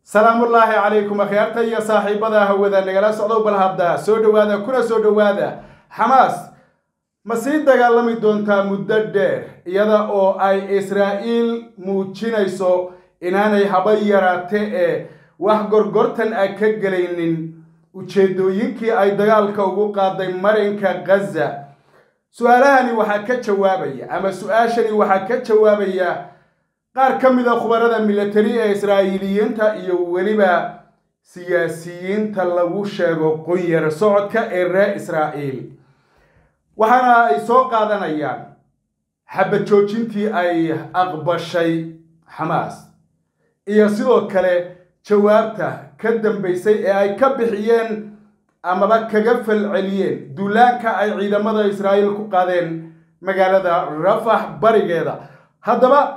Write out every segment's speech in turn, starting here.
salaamullaahi calaykum akhyaarta iyo saaxiibada hawada nagala socdow bal hadda soo dhowaada kuna soo dhowaada xamaas ma sii dagaalami doontaa muddo dheer iyada oo ay israa'iil muujinayso inaanay haba yaraate ee wax gorgortan ah ka gelaynin ujeeddooyinkii ay dagaalka ugu qaaday marinka ghaza su-aalahani waxaa ka jawaabaya ama su-aashani waxaa ka jawaabaya qaar ka mid a khubarada milatari ee israa'iiliyiinta iyo weliba siyaasiyiinta lagu sheego qunyar socodka ee reer israa'iil waxaana ay soo qaadanayaan xabad joojintii ay aqbashay xamaas iyo sidoo kale jawaabta ka dambaysay ee ay ka bixiyeen amaba kaga falceliyeen duulaanka ay ciidamada israa'iil ku qaadeen magaalada rafax barigeeda haddaba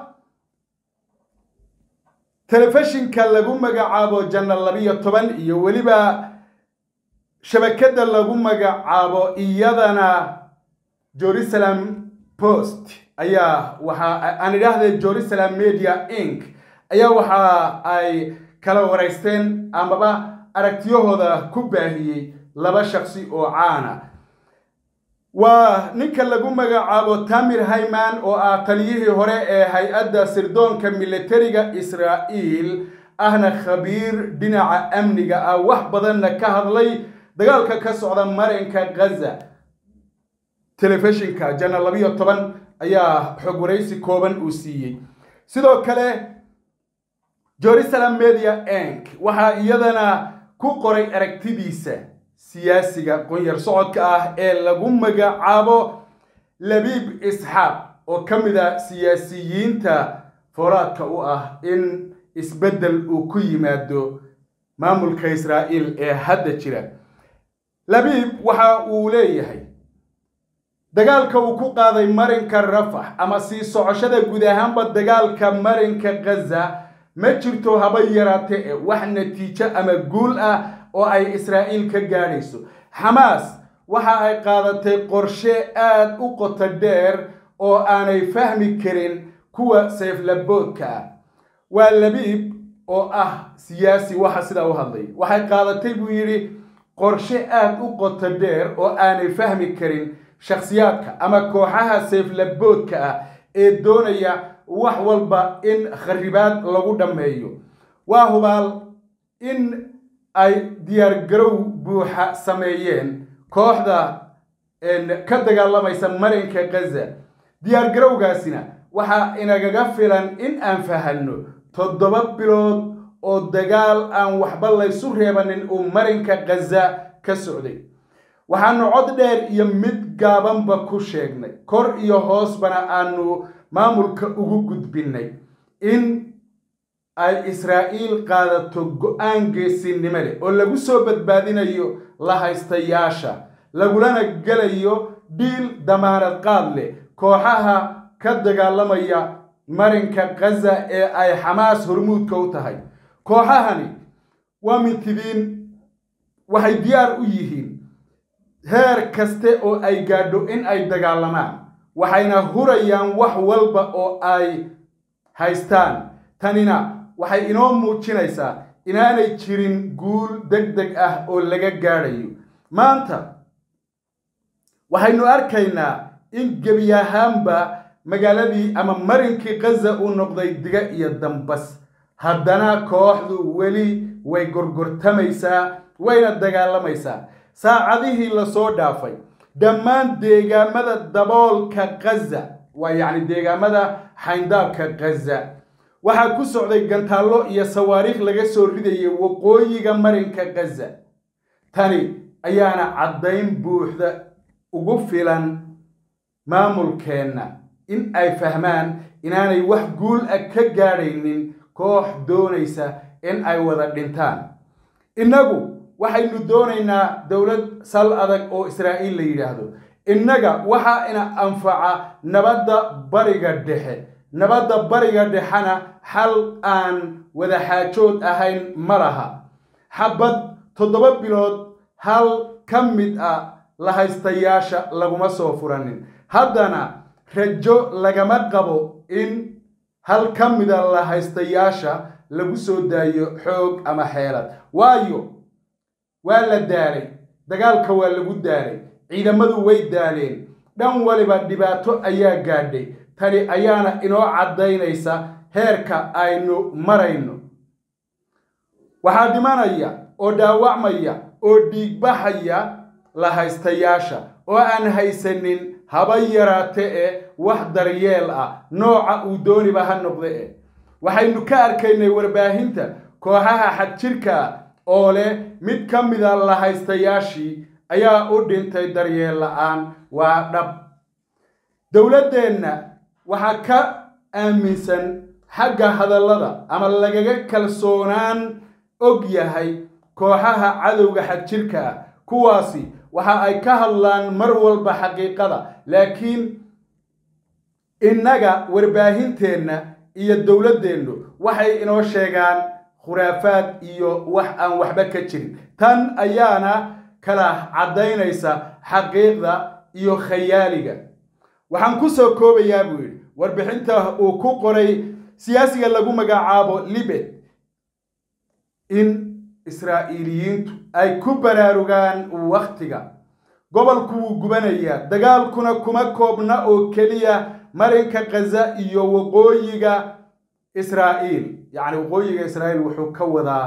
telefishinka lagu magacaabo janal labiyo toban iyo weliba shabakadda lagu magacaabo iyadana jerusalem post ayaa waxa aan idhaahday jerusalem media inc ayaa waxa ay kala waraysteen amaba aragtiyahooda ku baahiyey laba shaksi oo caana waa ninka lagu magacaabo tamir hayman oo ah taliyihii hore ee hay-adda sirdoonka militariga israa'iil ahna khabiir dhinaca amniga ah wax badanna ka hadlay dagaalka ka socda marinka ghaza telefishinka janal labiyo toban ayaa xog waraysi kooban uu siiyey sidoo kale jerusalem media enk waxaa iyadana ku qoray aragtidiisa siyaasiga qunyar socodka ah ee lagu magacaabo labiib isxaaq oo ka mid a siyaasiyiinta foolaadka u ah in isbeddel uu ku yimaado maamulka israa'iil ee hadda jira labiib waxa uu leeyahay dagaalka uu ku qaaday marinka rafax ama sii socoshada guud ahaanba dagaalka marinka ghaza ma jirto haba yaraate ee wax natiijo ama guul ah oo ay israa'iil ka gaadhayso xamaas waxa ay qaadatay qorshe aad u qoto dheer oo aanay fahmi karin kuwa sayflaboodka ah waa labiib oo ah siyaasi waxa sidaa u hadlay waxay qaadatay buu yidhi qorshe aad u qoto dheer oo aanay fahmi karin shakhsiyaadka ama kooxaha sayflaboodka ah ee doonaya wax walba in kharibaad lagu dhammeeyo waa hubaal in ay diyaargarow buuxa sameeyeen kooxda ka dagaalamaysa marinka ghaza diyaargarowgaasina waxaa inagaga filan in aan fahanno toddoba bilood oo dagaal aan waxba laysu reebanin uu marinka ghaza ka socday waxaanu cod dheer iyo mid gaabanba ku sheegnay kor iyo hoosbana aanu maamulka ugu gudbinnay in ay israa'iil qaadato go-aan geesinimo leh oo lagu soo badbaadinayo la haystayaasha lagulana gelayo dhiil damaanad qaad leh kooxaha ka dagaalamaya marinka ghaza ee ay xamaas hormuudka u tahay kooxahani waa mintidiin waxay diyaar u yihiin heer kaste oo ay gaadho in ay dagaalamaan waxayna hurayaan wax walba oo ay haystaan tanina waxay inoo muujinaysaa inaanay jirin guul deg deg ah oo laga gaadhayo maanta waxaynu arkaynaa in gebi ahaanba magaaladii ama marinkii ghaza uu noqday diga iyo dambas haddana kooxdu weli way gorgortamaysaa wayna dagaalamaysaa saacadihii lasoo dhaafay dhammaan deegaamada daboolka ghaza waa yacni deegaamada xayndaabka ghaza waxaa ku socday gantaallo iyo sawaariikh laga soo ridayay waqooyiga marinka ghaza tani ayaana caddayn buuxda ugu filan maamulkeenna in ay fahmaan inaanay wax guul ah ka gaadhaynin koox doonaysa in ay wada dhintaan innagu waxaynu doonaynaa dowlad sal adag oo israa'iil la yidhaahdo innaga waxaa ina anfaca nabadda bariga dhexe nabadda bariga dhexena xal aan wada xaajood ahayn ma laha xabad toddoba bilood hal ka mid ah la haystayaasha laguma soo furanin haddana rajo lagama qabo in hal ka mida la haystayaasha lagu soo daayo xoog ama xeelad waayo waa la daalay dagaalka waa lagu daalay ciidamadu way daaleen dhan waliba dhibaato ayaa gaadhay tani ayaana inoo caddaynaysa heerka aynu marayno waxaa dhimanaya oo dhaawacmaya oo dhiigbaxaya la haystayaasha oo aan haysanin haba yaraate ee wax daryeel ah nooca uu dooniba ha noqde e waxaynu ka arkaynay warbaahinta kooxaha xadjirka ah oo leh mid ka mida la haystayaashii ayaa u dhintay daryeel la-aan waa dhab dowladdeenna waxaa ka aaminsan xagga hadallada ama lagaga kalsoonaan og yahay kooxaha cadowga xadjirka ah kuwaasi waxa ay ka hadlaan mar walba xaqiiqada laakiin innaga warbaahinteenna iyo dowladdeennu waxay inoo sheegaan khuraafaad iyo wax aan waxba ka jirin tan ayaana kala caddaynaysa xaqiiqda iyo khayaaliga waxaan ku soo koobayaa buu yidhi warbixinta uu ku qoray siyaasiga lagu magacaabo libet in israa'iiliyiintu ay ku baraarugaan wakhtiga gobolku wuu gubanayaa dagaalkuna kuma koobna oo keliya marinka khaza iyo waqooyiga israa'iil yacni waqooyiga israa'iil wuxuu ka wadaa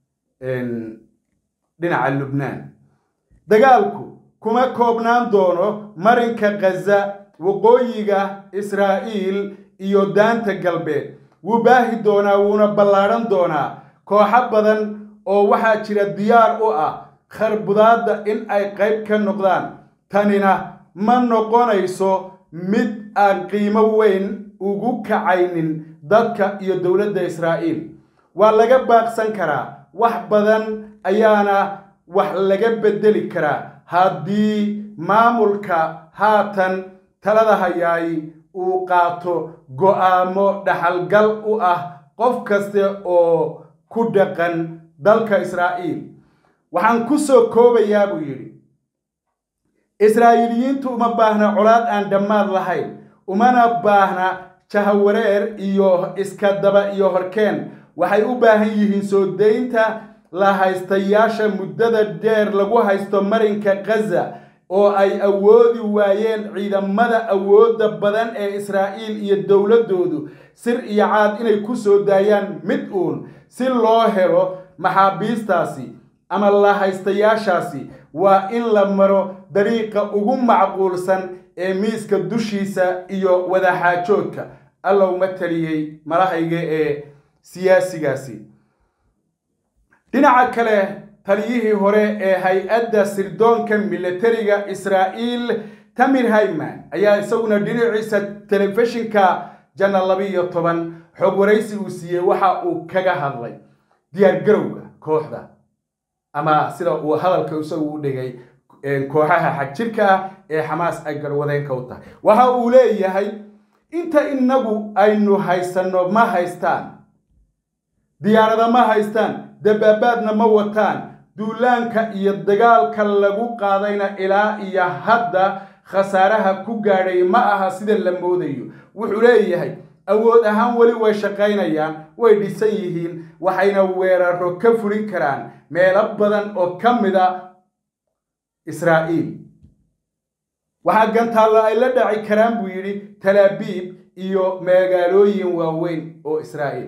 dhinaca lubnaan dagaalku kuma koobnaan doono marinka khaza waqooyiga israa'iil iyo daanta galbeed wuu baahi doonaa wuuna ballaadhan doonaa kooxo badan oo waxaa jira diyaar u ah kharbudaadda in ay qayb ka noqdaan tanina ma noqonayso mid aan qiimo weyn ugu kacaynin dadka iyo dowladda israa'iil waa laga baaqsan karaa wax badan ayaana wax laga beddeli karaa haddii maamulka haatan talada hayaay uu qaato go'aamo dhaxalgal u ah qof kaste oo ku dhaqan dalka israa'iil waxaan ku soo koobayaa buu yidhi israa'iiliyiintu uma baahna colaad aan dhammaad lahayn umana baahna jahawareer iyo iska daba iyo horkeen waxay u baahan yihiin soo daynta la haystayaasha muddada dheer lagu haysto marinka khaza oo ay awoodi waayeen ciidamada awoodda badan ee israa'iil iyo dowladdoodu sir iyo caad inay ku soo daayaan mid uun si loo helo maxaabiistaasi ama la haystayaashaasi waa in la maro dariiqa ugu macquulsan ee miiska dushiisa iyo wadaxaajoodka allowma taliyey malahayga ee siyaasigaasi dhinaca kale taliyihii hore ee hay-adda sirdoonka militariga israa'iil tamir hayman ayaa isaguna dhinaciisa telefishinka jana labiiyo toban xog waraysi uu siiyey waxa uu kaga hadlay diyaargarowga kooxda ama sida uu hadalka isagu u dhigay kooxaha xagjirka ah ee xamaas ay garwadeenka u tahay waxa uu leeyahay inta inagu aynu haysanno ma haystaan diyaarada ma haystaan dabaabaadna ma wataan duulaanka iyo dagaalka lagu qaadayna ilaa iyo hadda khasaaraha ku gaadhay ma aha sida la moodayo wuxuu leeyahay awood ahaan weli way shaqaynayaan way dhisan yihiin waxayna weeraro ka fulin karaan meelo badan oo ka mid a israa'iil waxaa gantaallo ay la dhaci karaan buu yidhi talaabiib iyo magaalooyin waaweyn oo israa'iil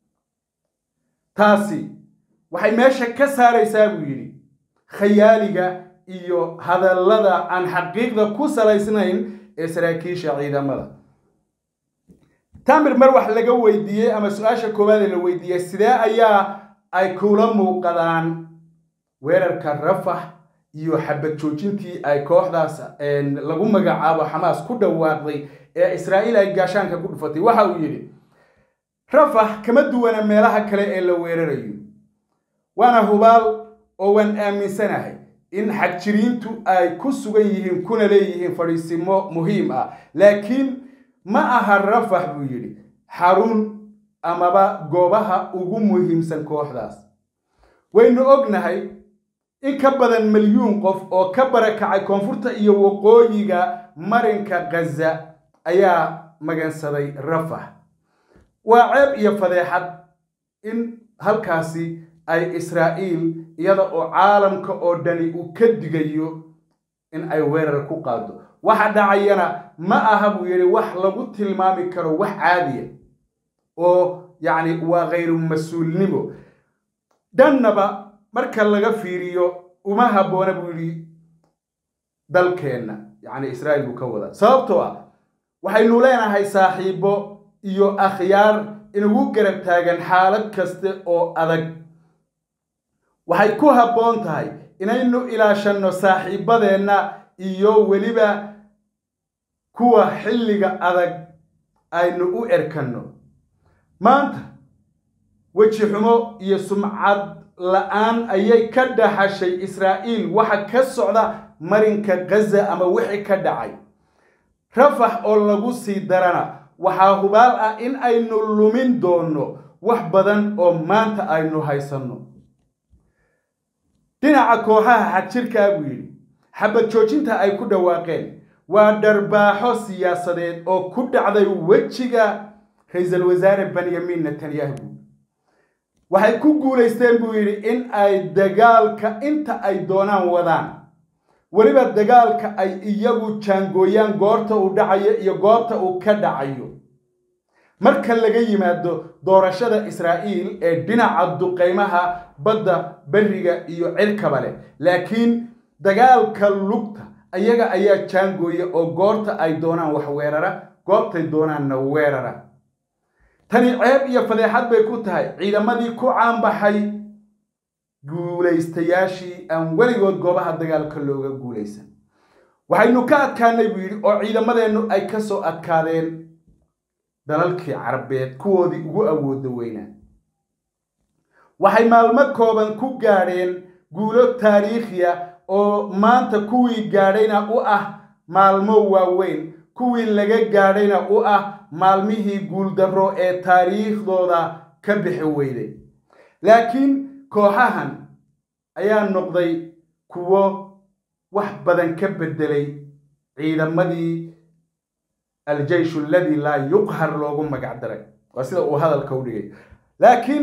taasi waxay meesha ka saaraysaa buu yidhi khayaaliga iyo hadallada aan xaqiiqda ku salaysnayn ee saraakiisha ciidamada tamir mar wax laga weydiiyey ama su-aasha koowaad ee la weydiiyey sidee ayaa ay kula muuqadaan weerarka rafax iyo xabad joojintii ay kooxdaas lagu magacaabo xamaas ku dhawaaqday ee israa'iil ay gaashaanka ku dhufatay waxa uu yidhi rafax kama duwana meelaha kale ee la weerarayo waana hubaal oo waan aaminsanahay in xagjiriintu ay ku sugan yihiin kuna leeyihiin fadhiisimo muhiim ah laakiin ma aha rafax buu yidhi xarun amaba goobaha ugu muhiimsan kooxdaas waynu ognahay in ka badan milyuun qof oo ka barakacay koonfurta iyo waqooyiga marinka khaza ayaa magansaday rafax waa ceeb iyo fadeexad in halkaasi ay israa'iil iyada oo caalamka oo dhani uu ka digayo in ay weerar ku qaado waxa dhacayana ma aha buu yidhi wax lagu tilmaami karo wax caadiya oo yacni waa khayru mas-uulnimo dhannaba marka laga fiiriyo uma habboona buu yidhi dalkeenna yacni israa'iil buu ka wadaa sababtoo ah waxaynu leenahay saaxiibo iyo akhyaar inugu garab taagan xaalad kaste oo adag waxay ku habboon tahay inaynu ilaashanno saaxiibadeenna iyo weliba kuwa xilliga adag aynu u erkanno maanta weji xumo iyo sumcad la-aan ayay ka dhaxashay israa'iil waxa ka socda marinka gaza ama wixii ka dhacay rafax oo lagu sii darana waxaa hubaal ah in aynu lumin doonno wax badan oo maanta aynu haysanno dhinaca kooxaha xadjirkaa buu yidhi xabad joojinta ay ku dhawaaqeen waa dharbaaxo siyaasadeed oo ku dhacday wejiga ra-iisul wasaare benyamin netanyahu waxay ku guulaysteen buu yidhi in ay dagaalka inta ay doonaan wadaan weliba dagaalka ay iyagu jaangooyaan goorta uu dhacayo iyo goorta uu ka dhacayo marka laga yimaado doorashada israa'iil ee dhinaca duqaymaha badda beriga iyo cirkaba leh laakiin dagaalka lugta ayaga ayaa jaangooya oo goorta ay doonaan wax weerara goobtay doonaanna weerara tani ceeb iyo fadeexad bay ku tahay ciidamadii ku caanbaxay guulaystayaashii aan weligood goobaha dagaalka looga guulaysan waxaynu ka adkaanay buu yidhi oo ciidamadeennu ay ka soo adkaadeen dalalkii carabeed kuwoodii ugu awooda weynaa waxay maalmo kooban ku gaadheen guulo taariikhiya oo maanta kuwii gaadhayna u ah maalmo waaweyn kuwii laga gaadhayna u ah maalmihii guuldarro ee taariikhdooda ka bixi weyday laakiin kooxahan ayaa noqday kuwo wax badan ka beddelay ciidamadii aljeyshu aladii laa yuqhar loogu magac daray waa sida uu hadalka u dhigay laakiin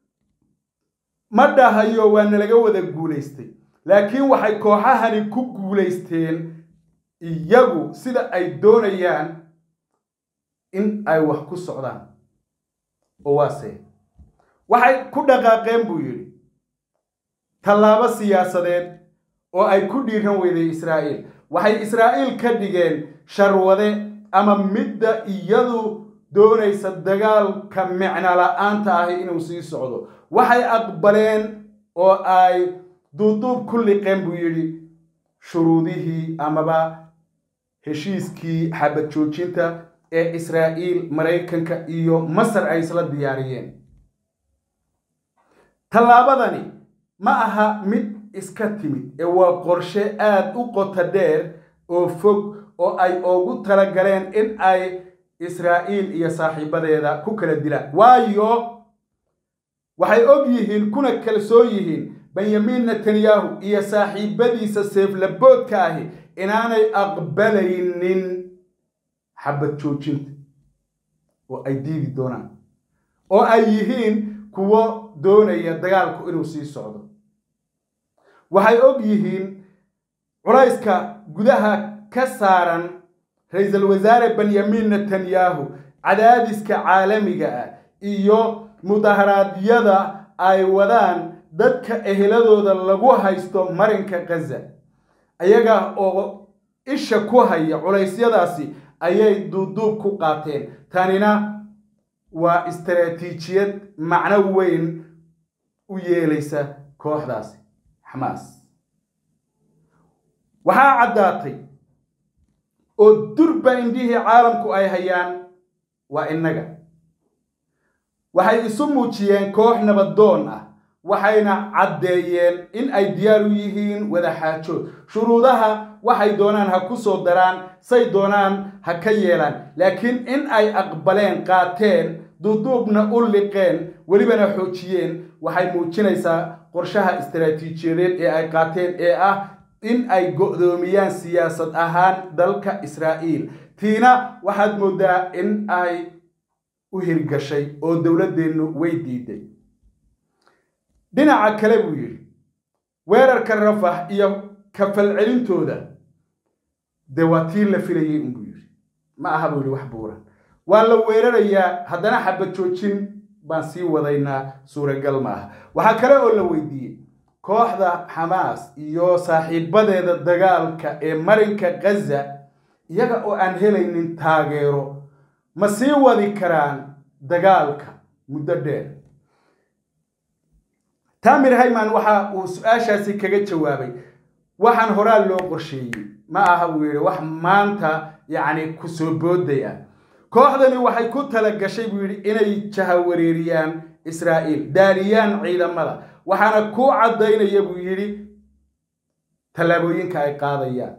ma dhahayo waa nalaga wada guulaystay laakiin waxay kooxahani ku guulaysteen iyagu sida ay doonayaan in ay wax ku socdaan oo waase waxay ku dhaqaaqeen buu yidhi tallaabo siyaasadeed oo ay ku dhiiran weyday israa'iil waxay israa'iil ka dhigeen sharwade ama midda iyadu doonaysa dagaalka micno la-aanta ahi inuu sii socdo waxay aqbaleen oo ay duuduub ku liqeen buu yidhi shuruudihii amaba heshiiskii xabad joojinta ee israa'iil maraykanka iyo masar ay isla diyaariyeen tallaabadani ma aha mid iska timid ee waa qorshe aad u qota dheer oo fog oo ay ugu talagaleen in ay israa'iil iyo saaxiibadeeda ku kala dilaan waayo waxay og yihiin kuna kalsoon yihiin benyamin netanyahu iyo saaxiibadiisa seeflaboodka ahi inaanay aqbalaynin xabad joojinta oo ay diidi doonaan oo ay yihiin kuwo doonaya dagaalku inuu sii socdo waxay og yihiin culayska gudaha ka saaran ra-iisul wasaare benyamin netanyahu cadaadiska caalamiga ah iyo mudaharaadyada ay wadaan dadka eheladooda lagu haysto marinka gaza ayaga oo isha ku haya culaysyadaasi ayay duuduub ku qaateen tanina waa istaraatiijiyad macno weyn u yeelaysa kooxdaasi xamaas waxaa caddaatay oo durba indhihii caalamku ay hayaan waa innaga waxay isu muujiyeen koox nabadoon ah waxayna caddeeyeen in ay diyaar u yihiin wadaxaajood shuruudaha waxay doonaan ha ku soo daraan say doonaan ha ka yeelaan laakiin in ay aqbaleen qaateen duuduubna u liqeen welibana xoojiyeen waxay muujinaysaa qorshaha istaraatiijiyadeed ee ay qaateen ee ah in ay go'doomiyaan siyaasad ahaan dalka israa'iil tiina waxaad mooddaa in ay u hirgashay oo dowladdeennu way diiday dhinaca kale buu yidhi weerarka rafax iyo kafalcelintooda dee waa tii la filayay unbuu yidhi ma aha buu yidhi wax buuran waa la weerarayaa haddana xabad joojin baan sii wadaynaa suuragal ma aha waxaa kale oo la weydiiyey kooxda xamaas iyo saaxiibadeeda dagaalka ee marinka ghaza iyaga oo aan helaynin taageero ma sii wadi karaan dagaalka muddo dheer tamir hayman waxa uu su-aashaasi kaga jawaabay waxaan horaa loo qorsheeyey ma aha buu yidhi wax maanta yacni kusoo booday ah kooxdani waxay ku tala gashay buu yidhi inay jahawareeriyaan israa'iil daaliyaan ciidamada waxaana ku caddaynaya buu yidhi tallaabooyinka ay qaadayaan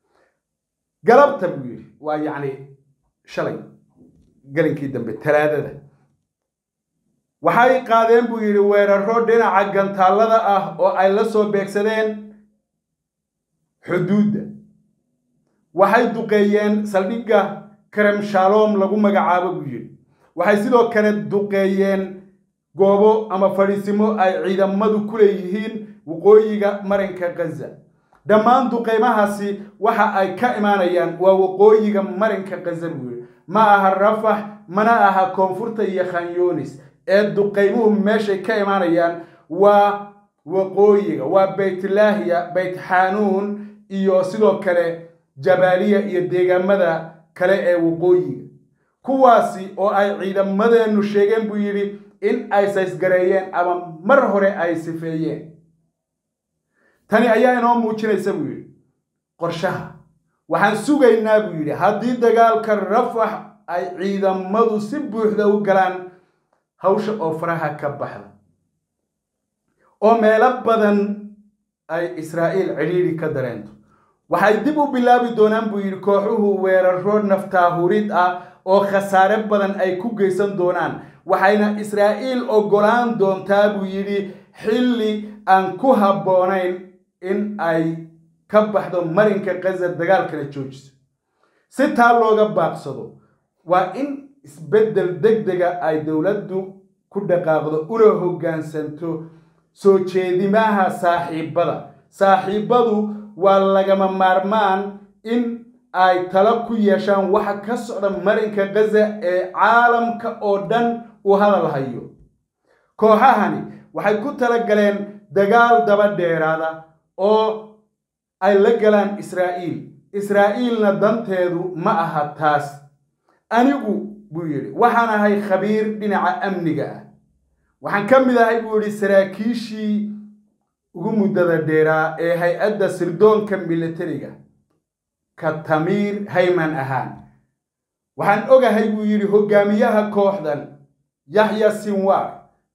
galabta buu yidhi waa yacni shalay gelinkii dambe talaadada waxay qaadeen buu yidhi weeraro dhinaca gantaallada ah oo ay la soo beegsadeen xuduudda waxay duqeeyeen saldhigga karem shalom lagu magacaabo buu yidhi waxay sidoo kale duqeeyeen goobo ama fadhiisimo ay ciidamadu ku leeyihiin waqooyiga marinka ghaza dhammaan duqeymahaasi waxa ay ka imaanayaan waa waqooyiga marinka ghaza buu yidhi ma aha rafax mana aha koonfurta iyo khanyunis ee duqeymuhu meeshay ka imaanayaan waa waqooyiga waa baytlaahiya bayt xanuun iyo sidoo kale jabaaliya iyo deegaamada kale ee waqooyiga kuwaasi oo ay ciidamadeennu sheegeen buu yidhi in ay saysgareeyeen ama mar hore ay sifeeyeen tani ayaa inoo muujinaysa buu yidhi qorshaha waxaan sugaynaa buu yidhi haddii dagaalka rafax ay ciidamadu si buuxda u galaan hawsha oo faraha ka baxda oo meelo badan ay israa'iil cidhiidhi ka dareento waxay dib u bilaabi doonaan buu yidhi kooxuhu weeraro naftaahurid ah oo khasaare badan ay ku geysan doonaan waxayna israa'iil oggolaan doontaa buu yidhi xilli aan ku habboonayn in ay ka baxdo marinka ghaza dagaalkana joojiso si taa looga baaqsado waa in isbeddel deg dega ay dowladdu ku dhaqaaqdo una hoggaansanto soo jeedimaha saaxiibbada saaxiibbadu waa lagama maarmaan in ay talo ku yeeshaan waxa ka socda marinka ghaza ee caalamka oo dhan uu hadal hayo kooxahani waxay ku tala galeen dagaal daba dheeraada oo ay la galaan israa'iil israa'iilna danteedu ma aha taas anigu buu yidhi waxaan ahay khabiir dhinaca amniga ah waxaan ka mid ahay buu yidhi saraakiishii ugu muddada dheeraa ee hay-adda sirdoonka militariga ka tamiir hayman ahaan waxaan ogahay buu yidhi hoggaamiyaha kooxdan yaxya sinwar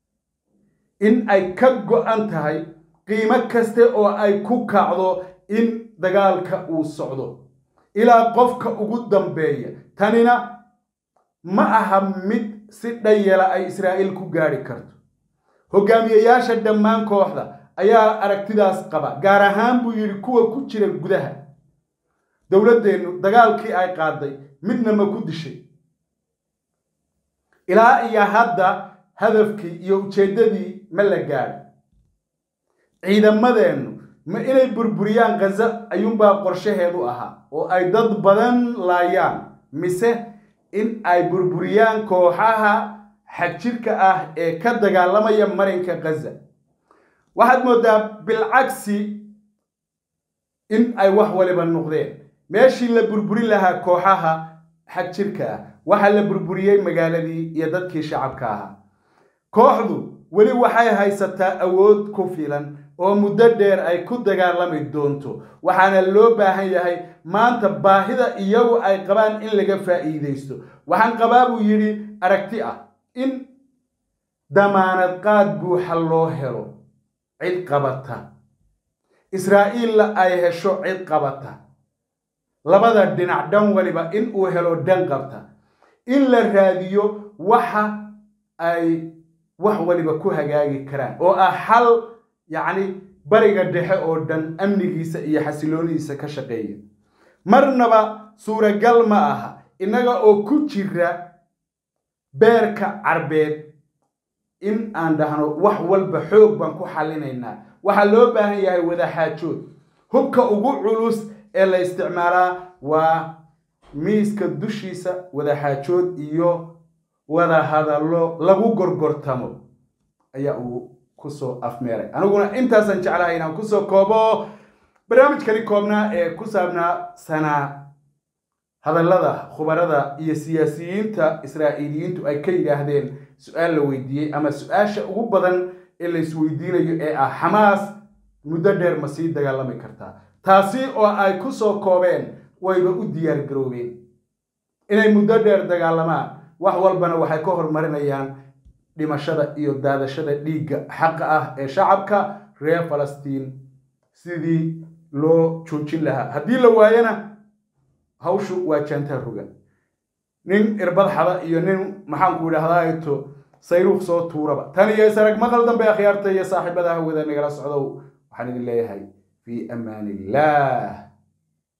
in ay ka go-an tahay qiimo kaste oo ay ku kacdo in dagaalka uu socdo ilaa qofka ugu dambeeya tanina ma aha mid si dhayala ay israa'iil ku gaadhi karto hogaamiyayaasha dhammaan kooxda ayaa aragtidaas qaba gaar ahaan buu yidhi kuwa ku jira gudaha dowladdeennu dagaalkii ay qaaday midna ma ku dishay ilaa iyo hadda hadafkii iyo ujeeddadii ma la gaadho ciidamadeennu ma inay burburiyaan khaza ayuunbaa qorshaheedu ahaa oo ay dad badan laayaan mise in ay burburiyaan kooxaha xagjirka ah ee ka dagaalamaya marinka khaza waxaad mooddaa bilcagsi in ay wax waliba noqdeen meeshii la burburin lahaa kooxaha xagjirka ah waxaa la burburiyey magaaladii iyo dadkii shacabka ahaa kooxdu weli waxay haysataa awood ku filan oo muddo dheer ay ku dagaalami doonto waxaana loo baahan yahay maanta baahida iyagu ay qabaan in laga faa'iidaysto waxaan qabaa buu yidhi aragti ah in damaanad qaad buuxa loo helo cid qabata israa'iilla ay hesho cid qabata labada dhinac dhan waliba in uu helo dhan qabta in la raadiyo waxa ay wax waliba ku hagaagi karaan oo ah xal yacni bariga dhexe oo dhan amnigiisa iyo xasiloonidiisa ka shaqeeya marnaba suuragal ma aha innaga oo ku jira beerka carbeed in aan dhahno wax walba xoog baan ku xallinaynaa waxaa loo baahan yahay wadaxaajood hubka ugu culus ee la isticmaalaa waa miiska dushiisa wadaxaajood iyo wada hadallo lagu gorgortamo ayaa uu kusoo afmeeray aniguna intaasaan jeclahay inaan kusoo koobo barnaamijkani koobnaa ee ku saabnaa sanaa hadallada khubarada iyo siyaasiyiinta israa'iiliyiintu ay ka yidhaahdeen su-aal la weydiiyey ama su-aasha ugu badan ee la isweydiinayo ee ah xamaas muddo dheer ma sii dagaalami kartaa taasi oo ay ku soo koobeen wayba u diyaar garoobeen inay muddo dheer dagaalamaan wax walbana waxay ka horumarinayaan dhimashada iyo daadashada dhiigga xaqa ah ee shacabka reer falastiin sidii loo joojin lahaa haddii la waayana hawshu waa jaantaa rogan nin irbad xada iyo nin maxaanku idhahdaato sayruuq soo tuuraba tan iyo isarag maqal dambe akhyaarta iyo saaxiibada hawada nagala socdow waxaan idin leeyahay fii amaan illah